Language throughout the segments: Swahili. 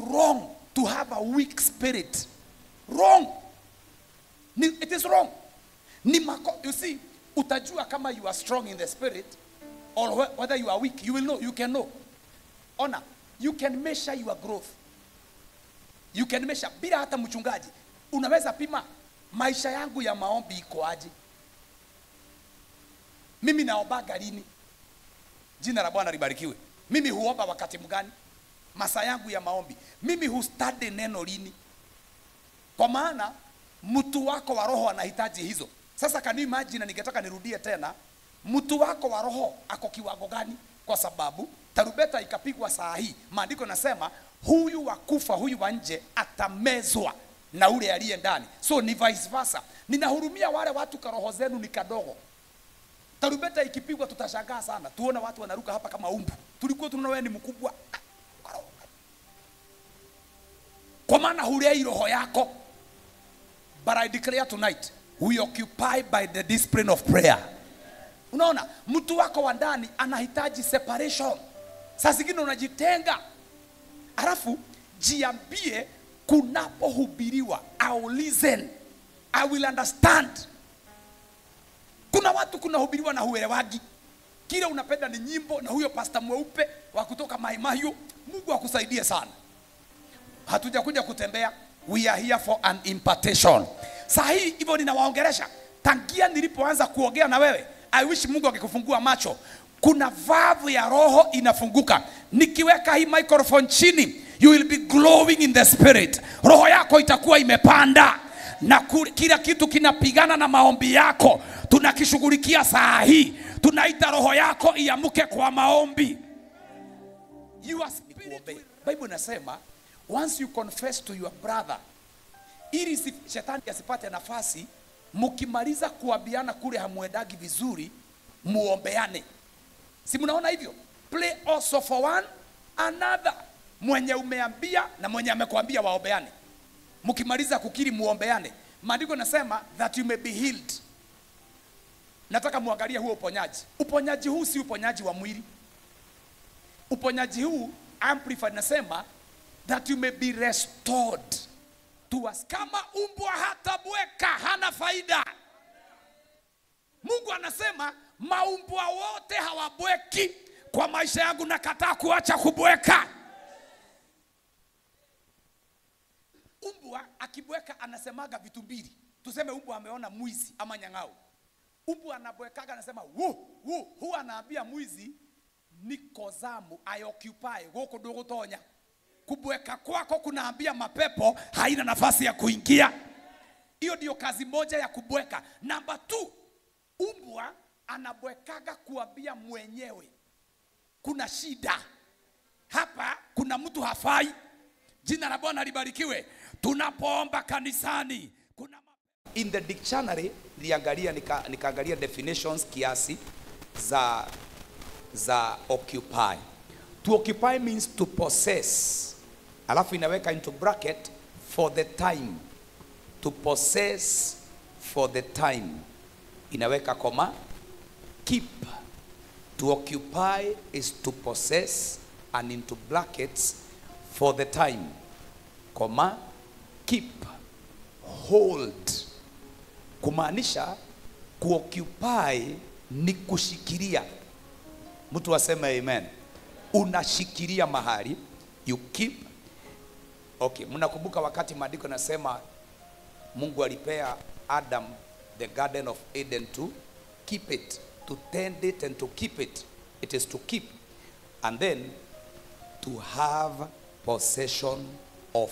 wrong to have a weak spirit wrong ni, it is wrong ni mako, you see utajua kama you are strong in the spirit or whe- whether you are weak you will know you can know ona you can measure your growth you can measure bila hata mchungaji unaweza pima maisha yangu ya maombi iko aje mimi naombaga lini jina la bwana libarikiwe mimi huomba wakati mgani masaa yangu ya maombi mimi hustadi neno lini kwa maana mtu wako wa roho anahitaji hizo sasa can you imagine ningetaka nirudie tena mtu wako wa roho ako kiwango gani kwa sababu tarubeta ikapigwa saa hii maandiko nasema huyu wa kufa huyu wa nje atamezwa na ule aliye ndani so ni vice versa ninahurumia wale watu karoho zenu ni kadogo tarubeta ikipigwa tutashangaa sana tuone watu wanaruka hapa kama umbu tulikuwa tunaona wewe ni mkubwa kwa maana hulei roho yako but i declare tonight we occupy by the discipline of prayer unaona mtu wako wa ndani anahitaji separation saa zingine unajitenga alafu jiambie kunapohubiriwa I'll listen I will understand kuna watu kunahubiriwa na huelewagi kile unapenda ni nyimbo na huyo pasta mweupe wa kutoka maimayu mungu akusaidie sana hatujakuja kutembea we are here for an impartation saa hii hivyo ninawaongeresha tangia nilipoanza kuongea na wewe i wish mungu akikufungua macho kuna vavu ya roho inafunguka nikiweka hii microphone chini you will be glowing in the spirit roho yako itakuwa imepanda na ku- kila kitu kinapigana na maombi yako tunakishughulikia saa hii tunaita roho yako iamuke kwa maombi your spirit will... bible inasema once you confess to your brother ili si, shetani asipate nafasi mkimaliza kuambiana kule hamwendagi vizuri muombeane si mnaona hivyo play also for one another mwenye umeambia na mwenye amekwambia waombeane mkimaliza kukiri muombeane maandiko nasema that you may be healed nataka muangalie huo uponyaji uponyaji huu si uponyaji wa mwili uponyaji huu amplified nasema that you may be restored to us kama umbwa hatabweka hana faida mungu anasema maumbwa wote hawabweki kwa maisha yangu nakataa kuacha kubweka umbwa akibweka anasemaga vitu mbili tuseme umbwa ameona mwizi ama nyang'au umbwa anabwekaga anasema wu wu huwa anaambia mwizi niko zamu i occupy gũkũ ndũgũtonya kubweka kwako kunaambia mapepo haina nafasi ya kuingia hiyo ndio kazi moja ya kubweka namba tu umbwa anabwekaga kuambia mwenyewe kuna shida hapa kuna mtu hafai jina la bwana libarikiwe tunapoomba kanisani kuna ma- in the dictionary niliangalia nika, nikaangalia definitions kiasi za za occupy to occupy means to possess alafu inaweka into bracket for the time to possess for the time inaweka koma keep to occupy is to possess and into brackets for the time koma keep hold kumaanisha kuoccupy ni kushikilia mtu aseme amen unashikilia mahali you keep okay mnakumbuka wakati maandiko nasema mungu alipea adam the garden of eden to keep it to tend it and to keep it it is to keep and then to have possession of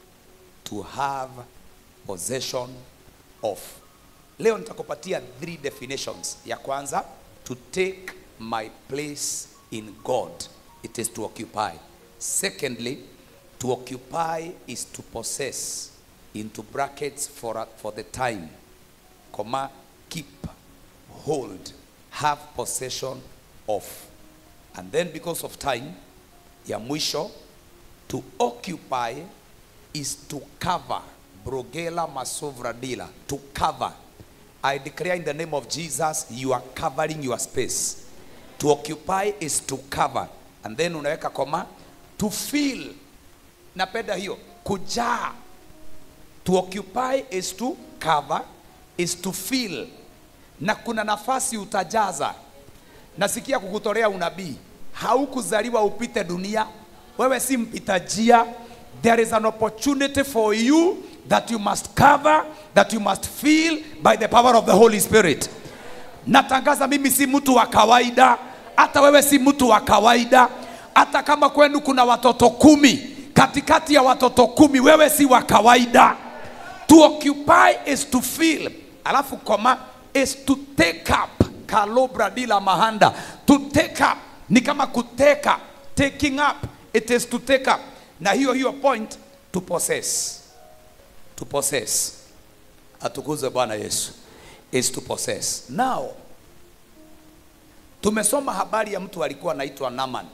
to have possession of leo nitakupatia three definitions ya kwanza to take my place in god it is to occupy secondly to occupy is to possess into brackets for, a- for the time comma keep hold have possession of and then because of time ya mwisho to occupy is to cover brogela masovra dila to cover i declare in the name of jesus you are covering your space to occupy is to cover and then unaweka koma to fill napenda hiyo kujaa to occupy is to cover is to fill na kuna nafasi utajaza nasikia kukutolea unabii haukuzaliwa upite dunia wewe si mpita njia there is an opportunity for you that you must cover that you must fill by the power of the holy spirit natangaza mimi si mtu wa kawaida hata wewe si mtu wa kawaida hata kama kwenu kuna watoto kumi katikati ya watoto kumi wewe si wa kawaida to occupy is to fill alafu koma is to take up kalobra dila mahanda to take up ni kama kuteka taking up it is to take up na hiyo hiyo point to possess to possess atukuzwe bwana yesu is to possess now tumesoma habari ya mtu alikuwa anaitwa naman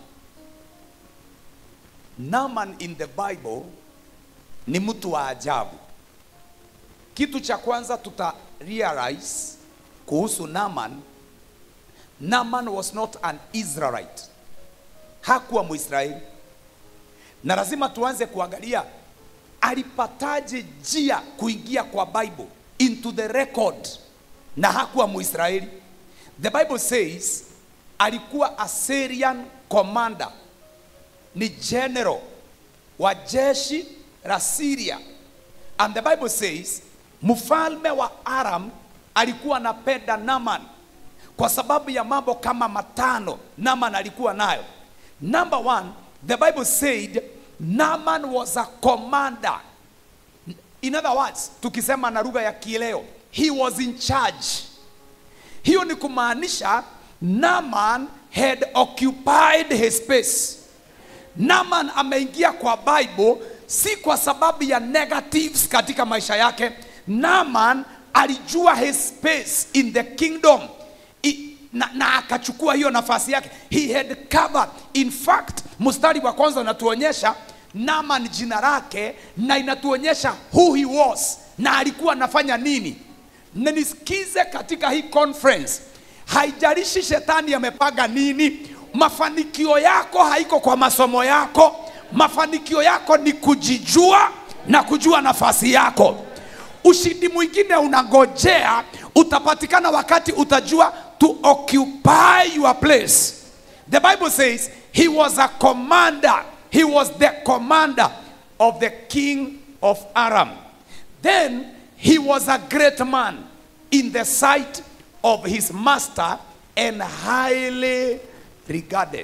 naman in the bible ni mtu wa ajabu kitu cha kwanza tuta realize kuhusu naman naman was not an israelite hakuwa mwisraeli na lazima tuanze kuangalia alipataje njia kuingia kwa bible into the record na hakuwa mwisraeli the bible says alikuwa a syrian commander ni general wa jeshi la syria and the bible says mfalme wa aram alikuwa anapenda naman kwa sababu ya mambo kama matano naman alikuwa nayo number one the bible said naman was a commander in other words tukisema na lugha ya kileo he was in charge hiyo ni kumaanisha naman had occupied his space naman ameingia kwa bible si kwa sababu ya negatives katika maisha yake naman alijua his space in the kingdom I, na, na akachukua hiyo nafasi yake he had covered in fact mstari wa kwanza unatuonyesha naman jina lake na inatuonyesha who he was na alikuwa anafanya nini na nisikize katika hii conference haijalishi shetani amepanga nini mafanikio yako haiko kwa masomo yako mafanikio yako ni kujijua na kujua nafasi yako ushindi mwingine unangojea utapatikana wakati utajua to occupy your place the bible says he was a commander he was the commander of the king of aram then he was a great man in the sight of his master and highly regarded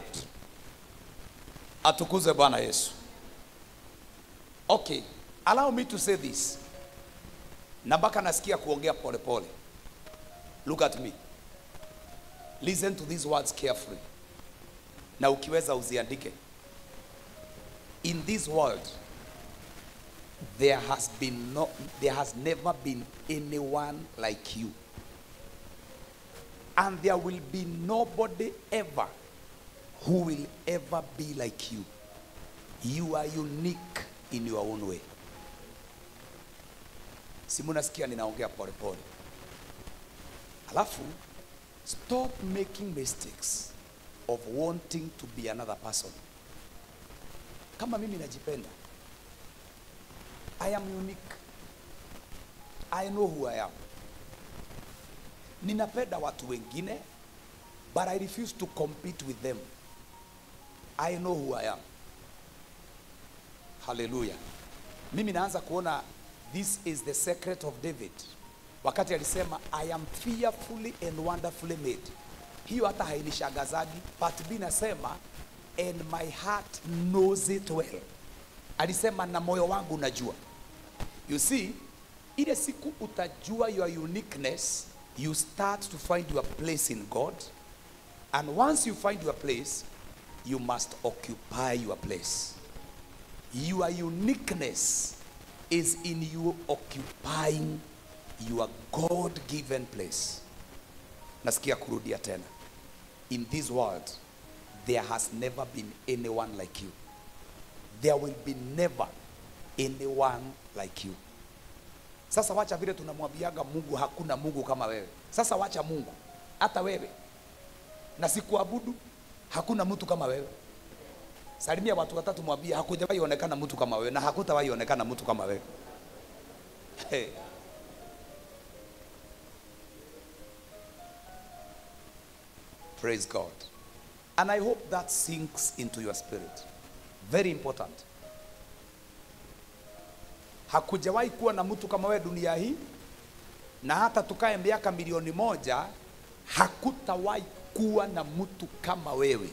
atukuze bwana yesu okay allow me to say this na mpaka nasikia kuongea polepole look at me listen to these words carefully na ukiweza uziandike in this world there has been no there has never been anyone like you and there will be nobody ever who will ever be like you you are unique in your own way si munasikia ninaongea polepole alafu stop making mistakes of wanting to be another person kama mimi najipenda i am unique i know who i am ninapenda watu wengine but i refuse to compete with them i know who i am haleluya mimi naanza kuona this is the secret of david wakati alisema i am fearfully and wonderfully made hiyo hata hainishagazagi but b nasema and my heart knows it well alisema na moyo wangu unajua you see ile siku utajua your uniqueness you start to find your place in god and once you find your place you must occupy your place your uniqueness is in you occupying your god given place nasikia kurudia tena in this world there has never been anyone like you there will be never anyone like you sasa wacha vile tunamwambiaga mungu hakuna mungu kama wewe sasa wacha mungu hata wewe na sikuabudu hakuna mtu kama wewe Salimia watu watatu, mwambie hakujawahi onekana mtu kama wewe na hakutawahi onekana mtu kama wewe. Hey. Praise God. And I hope that sinks into your spirit. Very important. Hakujawahi kuwa na mtu kama wewe dunia hii, na hata tukae miaka milioni moja, hakutawahi kuwa na mtu kama wewe.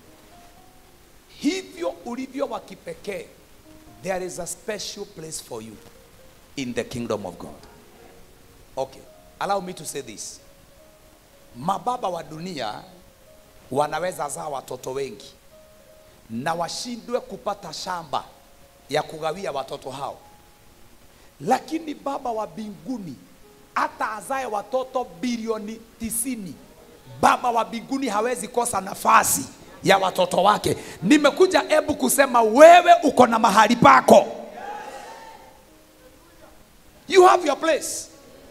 Hivyo ulivyo wa kipekee, there is a special place for you in the kingdom of God. Okay, allow me to say this. Mababa wa dunia wanaweza zaa watoto wengi na washindwe kupata shamba ya kugawia watoto hao, lakini baba wa mbinguni hata azae watoto bilioni tisini, baba wa mbinguni hawezi kosa nafasi ya watoto wake. Nimekuja ebu kusema wewe uko na mahali pako, you have your place.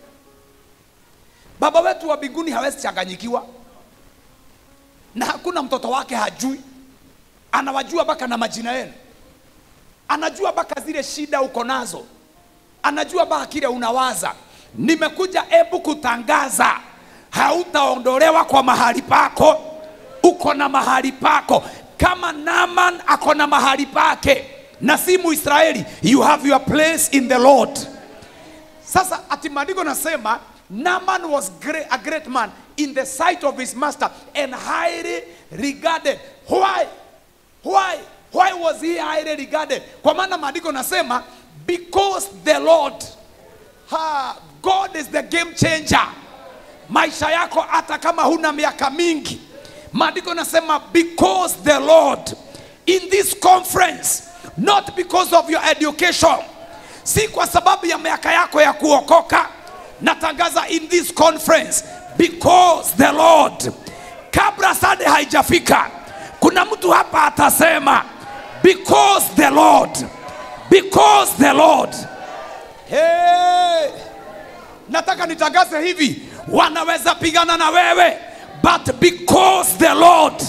Baba wetu wa mbinguni hawezi changanyikiwa na hakuna mtoto wake hajui, anawajua mpaka na majina yenu, anajua mpaka zile shida uko nazo, anajua mpaka kile unawaza. Nimekuja ebu kutangaza, hautaondolewa kwa mahali pako, uko na mahali pako, kama Naaman ako na mahali pake na si Muisraeli. You have your place in the Lord. Sasa ati maandiko nasema Naaman was great, a great man in the sight of his master and highly regarded. Why? Why? Why was he highly regarded? Kwa maana maandiko nasema because the Lord ha, God is the game changer. Maisha yako hata kama huna miaka mingi, maandiko nasema because the Lord in this conference, not because of your education, si kwa sababu ya miaka yako ya kuokoka. Natangaza in this conference because the Lord, kabla sade haijafika, kuna mtu hapa atasema because the Lord, because the Lord. Hey, nataka nitangaze hivi, wanaweza pigana na wewe but because the Lord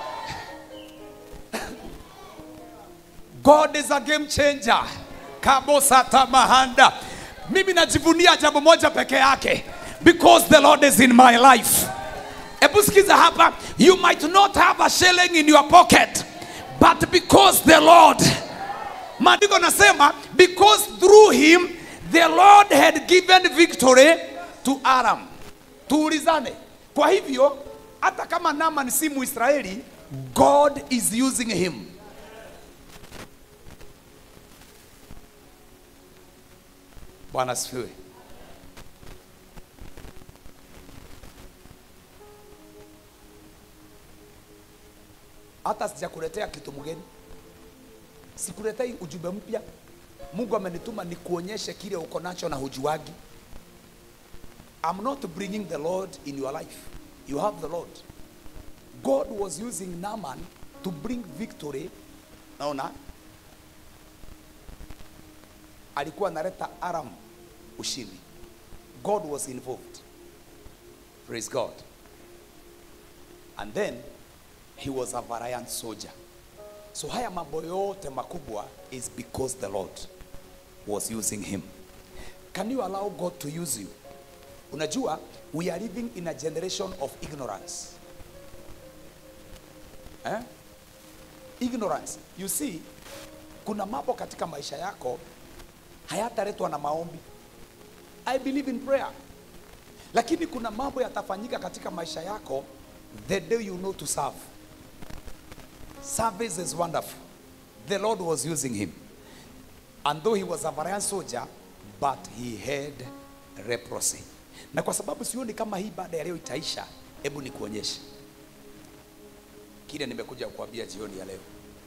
God is a game changer. Kabosata mahanda. Mimi najivunia jambo moja peke yake because the Lord is in my life. Hebu sikiza hapa, you might not have a shilling in your pocket but because the Lord, maandiko nasema because through him the Lord had given victory to Aram. Tuulizane. Kwa hivyo hata kama Naaman si Muisraeli, God is using him. Bwana asifiwe. Hata sijakuletea kitu mgeni, sikuletei ujumbe mpya. Mungu amenituma nikuonyeshe kile uko nacho na hujuagi. I'm not bringing the Lord in your life. You have the Lord. God was using Naaman to bring victory. Naona alikuwa analeta Aram ushindi. God was involved. Praise God. And then he was a valiant soldier. So haya mambo yote makubwa is because the Lord was using him. Can you allow God to use you? Unajua, we are living in a generation of ignorance. Eh? Ignorance. You see, kuna mambo katika maisha yako hayataletwa na maombi. I believe in prayer. Lakini kuna mambo yatafanyika katika maisha yako the day you know to serve. Service is wonderful. The Lord was using him. And though he was a valiant soldier, but he had leprosy. Na kwa sababu sioni kama hii baada ya leo itaisha, hebu nikuonyeshe kile nimekuja kukuambia jioni ya leo.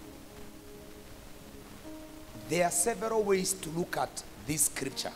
There are several ways to look at this scripture,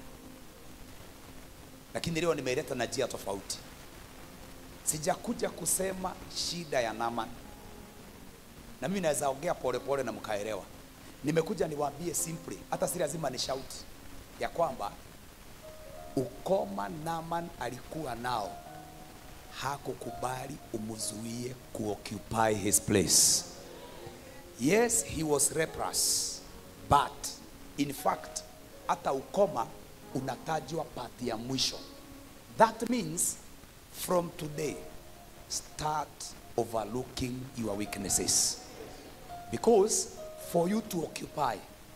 lakini leo nimeileta na njia tofauti. Sijakuja kusema shida ya Naaman, na mimi naweza ongea polepole na mkaelewa. Nimekuja niwaambie simply, hata si lazima ni shauti ya kwamba ukoma Naaman alikuwa nao hakukubali umzuie kuoccupy his place. yes he was leprous but in fact hata ukoma unatajwa pati ya mwisho that means from today start overlooking your weaknesses because for you to occupy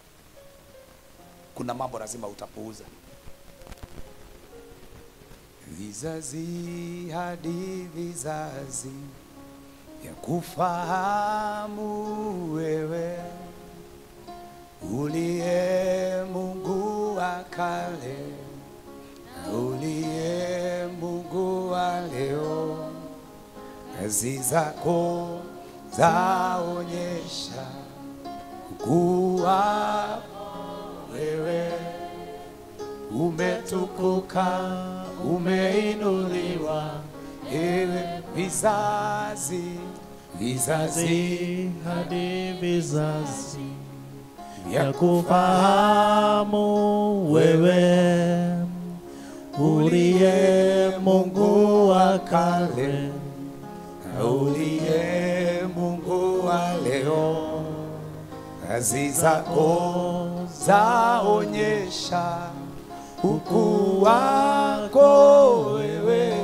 kuna mambo lazima utapuuza vizazi hadi vizazi ya kufahamu wewe uliye Mungu wa kale na uliye Mungu wa leo, kazi zako zaonyesha ukuu wako wewe umetukuka, umeinuliwa, ewe vizazi vizazi vizazi hadi vizazi vya ya kufahamu wewe uliye Mungu wa kale na uliye Mungu wa leo, kazi zako zaonyesha ukuu wako wewe,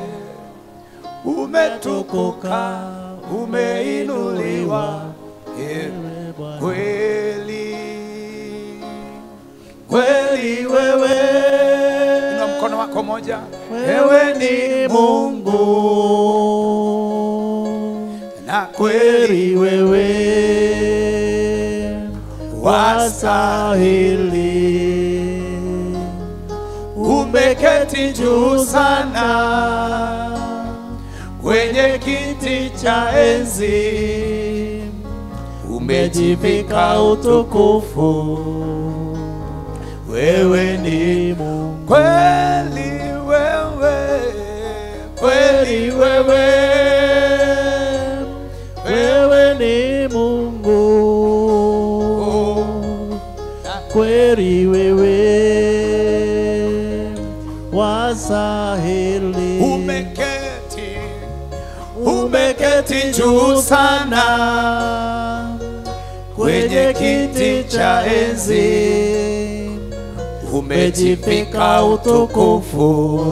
umetukuka, umeinuliwa, ewe kweli kweli wewe. Inua mkono wako moja, wewe ni Mungu na kweli kweli wewe wastahili umeketi juu sana kwenye kiti cha enzi, umejivika utukufu wewe ni Mungu kweli wewe, kweli wewe, wewe ni Mungu kweli wewe wastahili umeketi umeketi juu sana kwenye kiti cha enzi, umejivika utukufu,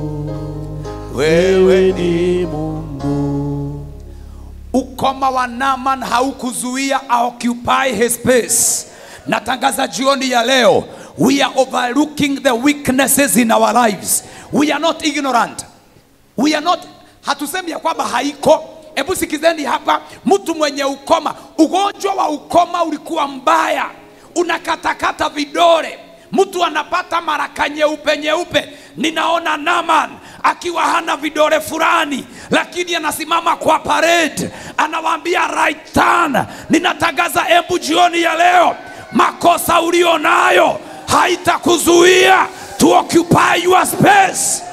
wewe ni Mungu Ukoma wa Naaman haukuzuia occupy his space. Natangaza jioni ya leo, we are overlooking the weaknesses in our lives. We are not ignorant. We are not, hatusemi ya kwamba haiko. Hebu sikizeni hapa, mtu mwenye ukoma, ugonjwa wa ukoma ulikuwa mbaya, unakatakata vidole, mtu anapata maraka nyeupe nyeupe. Ninaona Naaman akiwa hana vidole fulani, lakini anasimama kwa parade, anawaambia right turn. Ninatangaza embu jioni ya leo, makosa ulio nayo haitakuzuia to occupy your space.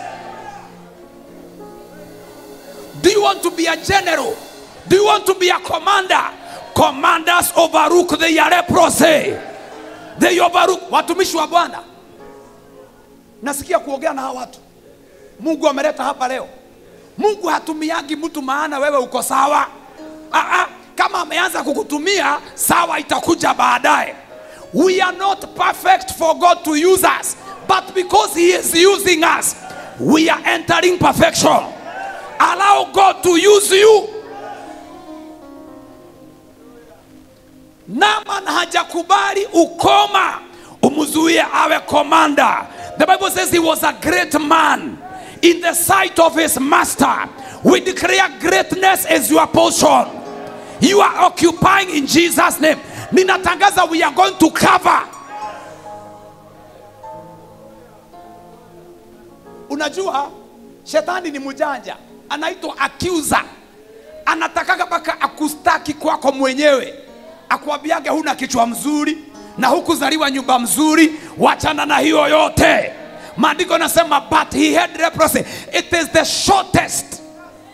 Do you want to be a general? Do you want to be a commander? Commanders overlook the leprosy. They overlook. Watumishi wa Bwana, nasikia kuongea na hawa watu. Mungu ameleta hapa leo. Mungu hatumiagi mtu maana wewe uko sawa. Ah, ah, kama ameanza kukutumia sawa, itakuja baadaye. We are not perfect for God to use us, but because He is using us, we are entering perfection. Allow God to use you. Naaman hajakubali ukoma umzuie awe komanda. The Bible says he was a great man in the sight of his master. We declare greatness as your portion. You are occupying in Jesus name. Ninatangaza we are going to cover. Unajua shetani ni mjanja, anaitwa accuser. Anatakaga mpaka akustaki kwako mwenyewe, akuambiage huna kichwa mzuri na hukuzaliwa nyumba mzuri, wachana na hiyo yote. Maandiko nasema but he had leprosy. It is the shortest.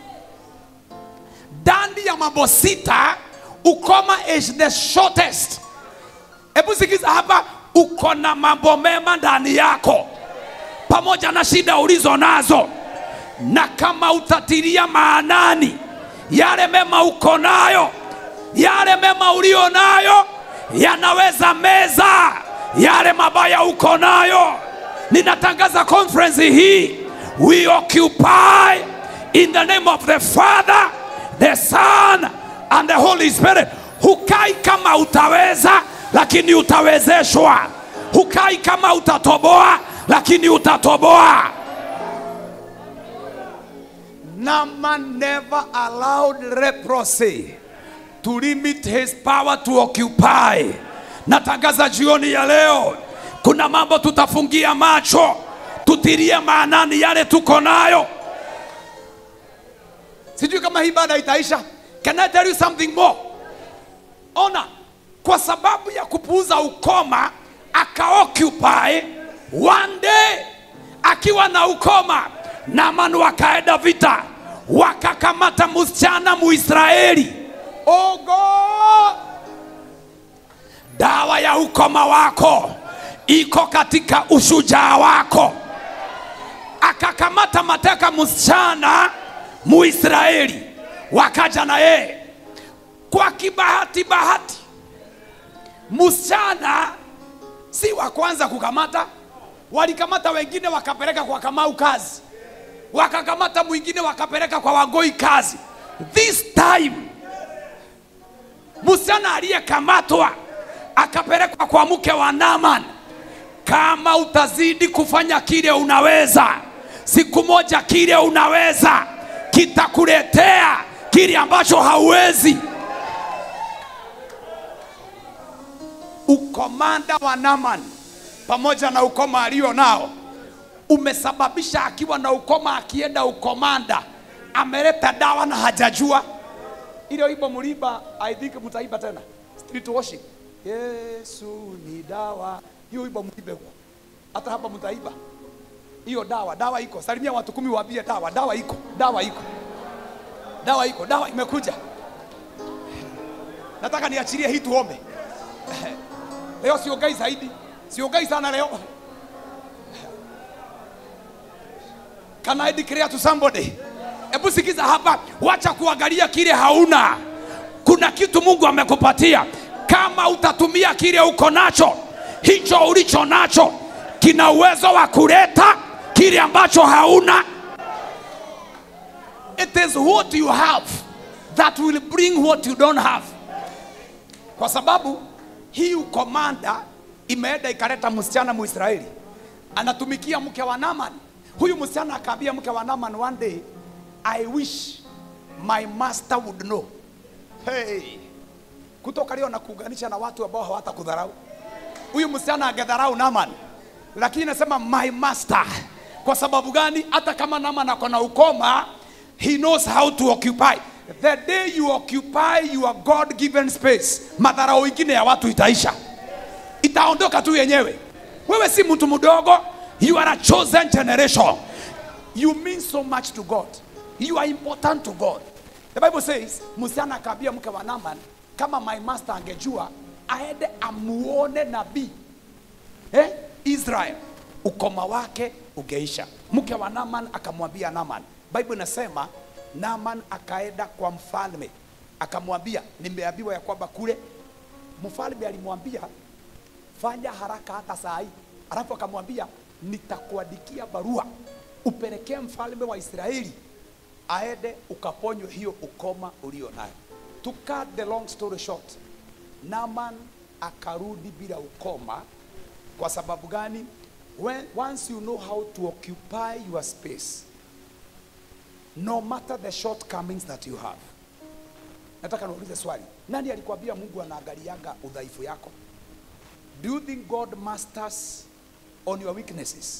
Ndani ya mambo sita, ukoma is the shortest. Hebu sikiza hapa, uko na mambo mema ndani yako pamoja na shida ulizo nazo, na kama utatilia maanani yale mema uko nayo, yale mema ulio nayo yanaweza meza yale mabaya uko nayo ninatangaza conference hii we occupy in the name of the father the son and the holy spirit hukai kama utaweza lakini utawezeshwa hukai kama utatoboa lakini utatoboa Naaman never allowed leprosy to limit his power to occupy. Natangaza jioni ya leo, kuna mambo tutafungia macho, tutilie maanani yale tuko nayo. Sijui kama hii baada itaisha. Can I tell you something more? Ona, kwa sababu ya kupuuza ukoma akaoccupy one day akiwa na ukoma Naaman wakaenda vita wakakamata msichana Muisraeli. Oh God! Dawa ya ukoma wako iko katika ushujaa wako. Akakamata mateka msichana Muisraeli, wakaja na yeye kwa kibahati bahati. Msichana si wa kwanza kukamata, walikamata wengine wakapeleka kwa Kamau kazi wakakamata mwingine wakapeleka kwa Wangoi kazi. This time msichana aliyekamatwa akapelekwa kwa mke wa Naaman. Kama utazidi kufanya kile unaweza, siku moja kile unaweza kitakuletea kile ambacho hauwezi. Ukomanda wa Naaman pamoja na ukoma alio nao umesababisha akiwa na ukoma akienda ukomanda ameleta dawa na hajajua ile wimbo mliba i think mtaiba tena street worship yesu ni dawa hiyo wimbo mlibe huko hata hapa mtaiba hiyo dawa dawa iko salimia watu kumi waambie dawa dawa iko dawa iko dawa iko dawa imekuja nataka niachilie hii tuombe leo siogai zaidi siogai sana leo Can I declare to somebody? Hebu sikiza hapa, wacha kuangalia kile hauna. Kuna kitu Mungu amekupatia. Kama utatumia kile uko nacho, hicho ulicho nacho kina uwezo wa kuleta kile ambacho hauna. It is what you have that will bring what you don't have. Kwa sababu hii ukomanda imeenda ikaleta msichana Muisraeli anatumikia mke wa Naaman. Huyu msichana akaambia mke wa Naaman one day, I wish my master would know. Hey, kutoka leo na kuunganisha na watu ambao hawatakudharau. Huyu msichana angedharau Naaman, lakini nasema my master. Kwa sababu gani? Hata kama Naaman ako na ukoma, he knows how to occupy. The day you occupy your God given space, madharau ingine ya watu itaisha, itaondoka tu yenyewe. Wewe si mtu mdogo, you are a chosen generation. You mean so much to God. You are important to God. The Bible says, msichana akaambia mke wa Naaman, kama my master angejua aende amuone nabii eh? Israel, ukoma wake ungeisha. Mke wa Naaman akamwambia Naaman, Bible inasema Naaman akaenda kwa mfalme akamwambia, nimeambiwa ya kwamba kule mfalme alimwambia fanya haraka hata saa hii, alafu akamwambia nitakuandikia barua upelekee mfalme wa Israeli aende ukaponywe hiyo ukoma ulio nayo. To cut the long story short, Naaman akarudi bila ukoma. Kwa sababu gani? When, once you know how to occupy your space, no matter the shortcomings that you have. Nataka niulize swali, nani alikwambia Mungu anaangaliaga udhaifu yako? Do you think God masters on your weaknesses?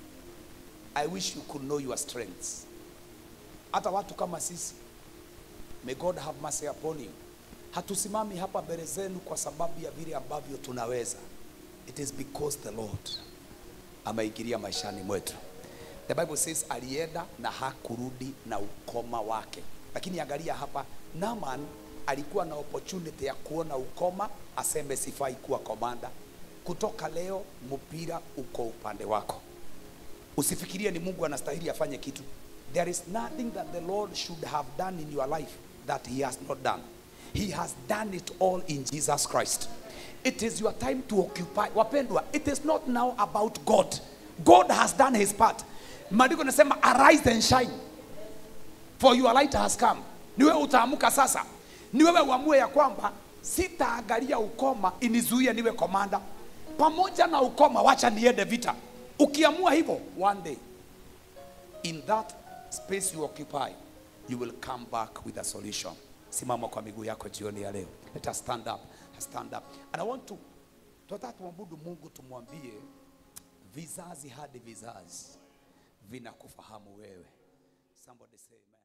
I wish you could know your strengths. Hata watu kama sisi, may God have mercy upon you. Hatusimami hapa mbele zenu kwa sababu ya vile ambavyo tunaweza. It is because the Lord ameingilia maishani mwetu. The Bible says alienda na hakurudi na ukoma wake, lakini angalia hapa, Naaman alikuwa na opportunity ya kuona ukoma, aseme sifai kuwa komanda. Kutoka leo mpira uko upande wako. Usifikirie ni Mungu anastahili afanye kitu. There is nothing that the Lord should have done in your life that he has not done. He has done it all in Jesus Christ. It is your time to occupy. Wapendwa, it is not now about God. God has done his part. Maandiko nasema arise and shine for your light has come. Ni wewe utaamuka sasa. Ni wewe uamue ya kwamba sitaangalia ukoma inizuie niwe komanda. Pamoja na ukoma, wacha niende vita. Ukiamua hivyo, one day in that space you occupy, you will come back with a solution. Simama kwa miguu yako jioni ya leo. Let us stand up. Stand up. And I want to tunataka tumwabudu Mungu tumwambie vizazi hadi vizazi vinakufahamu wewe. Somebody say amen.